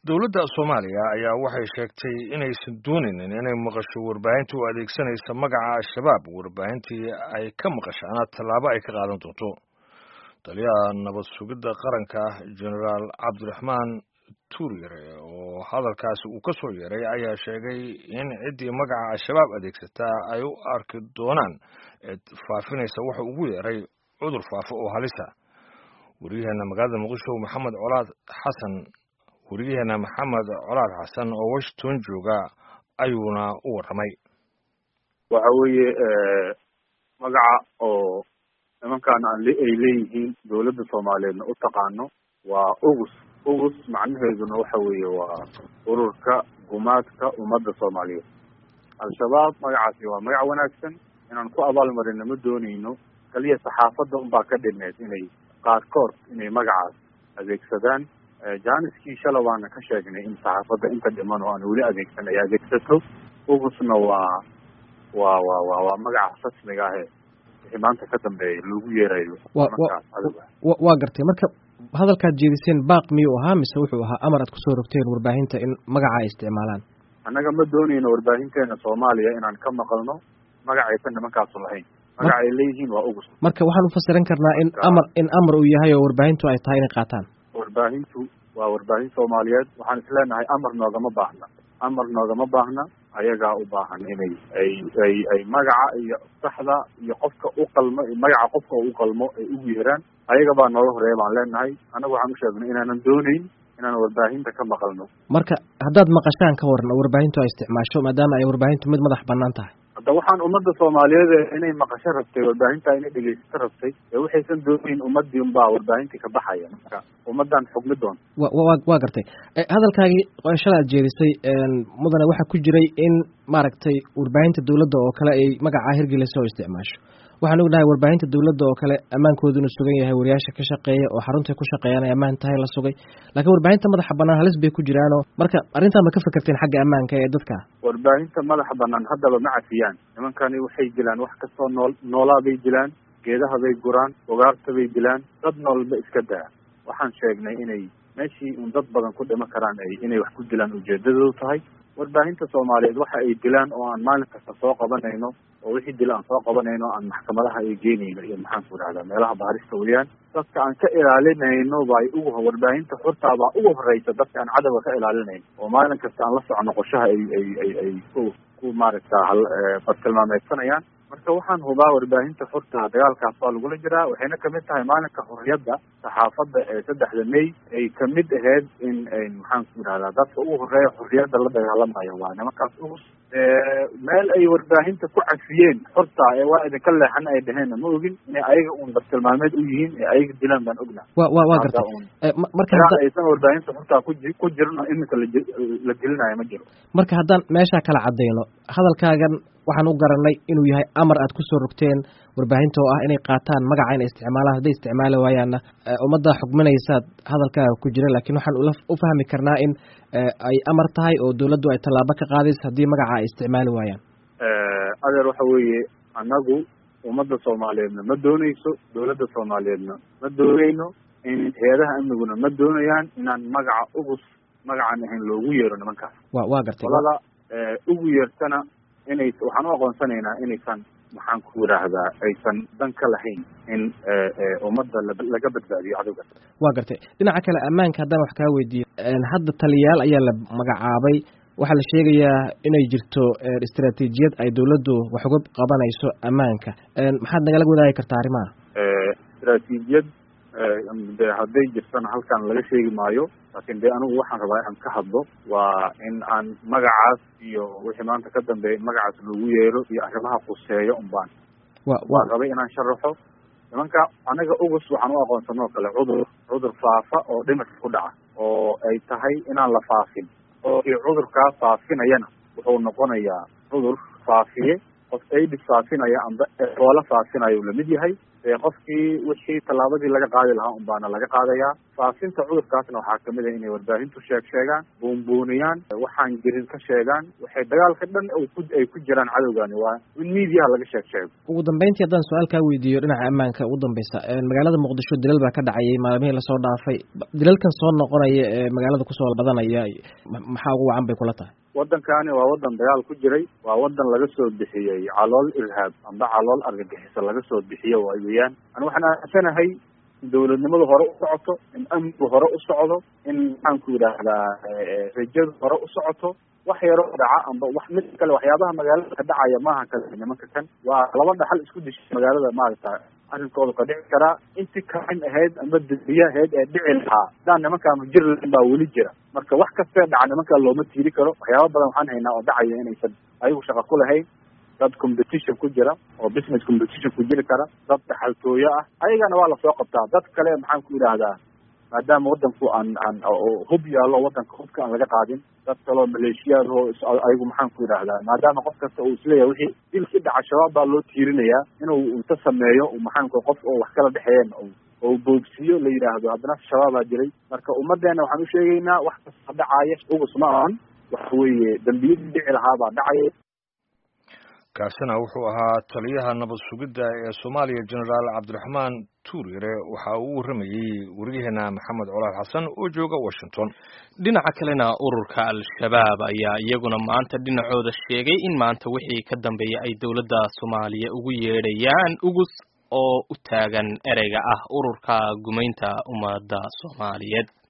dowladda soomaaliya ayaa waxay sheegtay inaysan doonaynin inay maqasho warbaahinta u adeegsanaysa magaca al-shabaab warbaahintii ay ka maqashaana tallaabo ay ka qaadan doonto taliyaha nabad sugidda qaranka genaraal cabdiraxmaan tuuryare oo hadalkaasi uu ka soo yeeray ayaa sheegay in ciddii magaca al-shabaab adeegsataa ay u arki doonaan cid faafinaysa wuxa ugu yeeray cudur faafo oo halisa wariyaheena magaalada muqdisho maxamed colaad xasan wariyaheena maxamed colaad xasan oo washington jooga ayuuna u warramay waxa weeye magaca oo nimankaan ay leeyihiin dowladda soomaaliyeedna u taqaano waa ugus ugus macnaheeduna waxa weeye waa ururka gumaadka ummadda soomaaliyeed al-shabaab magacaasi waa magac wanaagsan inaan ku abaalmarina ma doonayno kaliya saxaafadda unbaa ka dhineed inay qaarkood inay magacaas adeegsadaan jaaniskii shala waana ka sheegnay in saxaafadda inta dhiman oo aan weli adeegsan ay adeegsato ugusna waa waa wa wa waa magaca rasmiga ahe wixii maanta ka dambeeya loogu yeerayo waa gartay marka hadalkaad jeediseen baaq miyuu ahaa mise wuxuu ahaa amar aad kusoo rogteen warbaahinta in magaca ay isticmaalaan annaga ma doonayno warbaahinteena soomaaliya inaan ka maqalno magacaysan nimankaasu lahayn magaca ay leeyihiin waa ugus marka waxaan ufasiran karnaa in amar in amar uu yahay oo warbaahintu ay tahay inay qaataan warbaahintu waa warbaahin soomaaliyeed waxaan isleenahay amar noogama baahna amar noogama baahna ayagaa u baahan inay ay ay ay magaca iyo saxda iyo qofka u qalmo magaca qofka u qalmo ay ugu yeeraan ayaga baa nooga horeeya baan leenahay annagu waxaan u sheegnay inaanan doonayn inaan warbaahinta ka maqalno marka haddaad maqashaan ka waran oo warbaahintu ay isticmaasho maadaama ay warbaahintu mid madax banaan tahay hadda waxaan ummadda soomaaliyeed inay maqasho rabtay warbaahinta inay dhegeysato rabtay ee waxaysan doonayn ummadii unbaa warbaahintii ka baxaya marka ummaddan xugmi doonta wa wa waa gartay hadalkaagii shala aad jeedisay mudane waxaa ku jiray in maaragtay warbaahinta dowladda oo kale ay magacaa hirgelisa oo isticmaasho waxaan ognahay warbaahinta dowladda oo kale ammaankoodu inuu sugan yahay wariyaasha ka shaqeeya oo xaruntay ku shaqeeyaan ay ammaan tahay la sugay laakiin warbaahinta madaxa banaan halis bay ku jiraanoo marka arrintaa ma ka fekerteen xagga ammaanka ee dadka warbaahinta madaxa banaan haddaba ma cafiyaan nimankani waxay dilaan wax kastoo nool noolaa bay dilaan geedaha bay guraan ugaarta bay dilaan dad noolba iska daa waxaan sheegnay inay meeshii un dad badan ku dhima karaan ay inay wax ku dilaan ujeedadoodu tahay warbaahinta soomaaliyeed waxa ay dilaan oo aan maalin kasta soo qabanayno oo wixii dila aan soo qabanayno aan maxkamadaha ay geenayno iyo maxaanku idhahdaa meelaha baarista weeyaan dadka aan ka ilaalinayno bay ugu warbaahinta xurtaabaa ugu horeysa dadka aan cadowga ka ilaalinayno oo maalin kasta aan la socono qorshaha ay ay ay ay ku ku maaragta bartilmaameedsanayaan marka waxaan hubaa warbaahinta xurta dagaalkaas waa lagula jiraa waxayna kamid tahay maalinka xorriyadda saxaafadda ee saddexda may ay kamid ahayd in maxaanku idhahdaa dadka ugu horeeya xorriyadda la dagaalamayo waa nimankaas ugus meel ay warbaahinta ku cafiyeen xorta ee waa idinka leexan ay dhaheenna ma ogin inay ayaga uun bartilmaameed u yihiin ee ayaga dilaan baan ogna wa wa waa gartay marka aysan warbaahinta xortaa kuji ku jirin oo iminka la gelinayo ma jiro marka haddaan meeshaa kala cadayno hadalkaagan waxaan u garanay inuu yahay amar aad kusoo rogteen warbaahinta oo ah inay qaataan magaca inay isticmaalaan hadday isticmaali waayaanna ummadda xugminaysaad hadalkaaga ku jira lakin waxaan u fahmi karnaa in ay amar tahay oo dowladdu ay tallaabo ka qaadayso haddii magaca ay isticmaali waayaan adeer waxa weeye annagu ummadda soomaaliyeedna ma doonayso dowladda soomaaliyeedna ma doonayno in hay-adaha amniguna ma doonayaan inaan magaca ugus magacan ahayn loogu yeero nimankaas wa waa gartay qolada ugu yeertana inay waxaan u aqoonsanaynaa inaysan maxaan ku yidhaahdaa aysan dan ka lahayn in ummadda laga badbaadiyo cadowga waa gartay dhinaca kale ammaanka haddaan wax kaa weydiiyo hadda taliyayaal ayaa la magacaabay waxaa la sheegayaa inay jirto istaraatiijiyad ay dowladdu wax uga qabanayso ammaanka maxaad nagala wadaagi kartaa arrimaha istaraatiijiyad de hadday jirtana halkan laga sheegi maayo laakin de anigu waxaan rabaa inaan ka hadlo waa in aan magacaas iyo wixii maanta ka dambeeya in magacaas loogu yeero iyo arrimaha quseeyo unbaan waan rabay inaan sharaxo nimanka anaga ugus waxaan u aqoonsanoo kale cudur cudur faafa oo dhimirka ku dhaca oo ay tahay inaan la faafin oo i cudurkaa faafinayana wuxuu noqonayaa cudur faafiye qof aidis faafinaya amba eboola faafinayo lamid yahay dee qofkii wixii tallaabadii laga qaadi lahaa un baana laga qaadayaa faafinta cudurkaasna waxaa kamid ah inay warbaahintu sheeg sheegaan buunbuuniyaan waxaan jirin ka sheegaan waxay dagaalka dhan ku ay ku jiraan cadowgani waa in miidiyaha laga sheeg sheego ugu dambeyntii haddaan su-aal kaa weydiiyo dhinaca ammaanka ugu dambeysa magaalada muqdisho dilal baa ka dhacayay maalmihii lasoo dhaafay dilalkan soo noqonaya ee magaalada kusoo badanaya maxaa ugu wacan bay kula tahay waddankani waa waddan dagaal ku jiray waa waddan laga soo bixiyey calool irhaab amba calool argagixiso laga soo bixiyo waay weeyaan ani waxaan aaminsanahay in dawladnimadu hore u socoto in amnigu hore u socdo in maxaanku yidhaahdaa rajadu hore u socoto wax yaroo dhaca amba wax mid kale waxyaabaha magaalada ka dhacaya maaha kale nimanka kan waa laba dhaxal isku dishay magaalada maaragta arrinkooda ka dhici karaa intii kain ahayd amba dambiye ahayd ee dhici lahaa hadaan nimankaa majir lain baa weli jira marka wax kastee dhaca nimankaa looma tiiri karo waxyaaba badan waxaan haynaa oo dhacaya inaysan ayagu shaqa ku lahayn dad competition ku jira oo business competition ku jiri kara dad dhaxaltooyo ah ayagana waa lasoo qabtaa dad kale maxaan ku yidhaahdaa maadaama waddanku aan aan hub yaallo waddanka hubka aan laga qaadin dad kaloo maleeshiyaad oo ayagu maxaan ku yidhaahdaa maadaama qof kasta uu isleeyahay wixii dilkii dhaca shabaab baa loo tiirinayaa inuu inta sameeyo maxaanku qof oo wax kala dhexeeyeen oo boogsiiyo la yidhaahdo haddana shabaabaa jiray marka ummaddeena waxaan u sheegaynaa wax kasta dhacaya ugus ma ahan waxa weeye dembiyadii dhici lahaa baa dhacaya kaasina wuxuu ahaa taliyaha nabad sugidda ee soomaaliya generaal cabdiraxmaan tuuryare waxa uu u warramayey wariyaheena maxamed colaal xasan oo jooga washington dhinaca kalena ururka al-shabaab ayaa iyaguna maanta dhinacooda sheegay in maanta wixii ka dambeeya ay dowladda soomaaliya ugu yeedhayaan ugus oo u taagan ereyga ah ururka gumaynta ummadda soomaaliyeed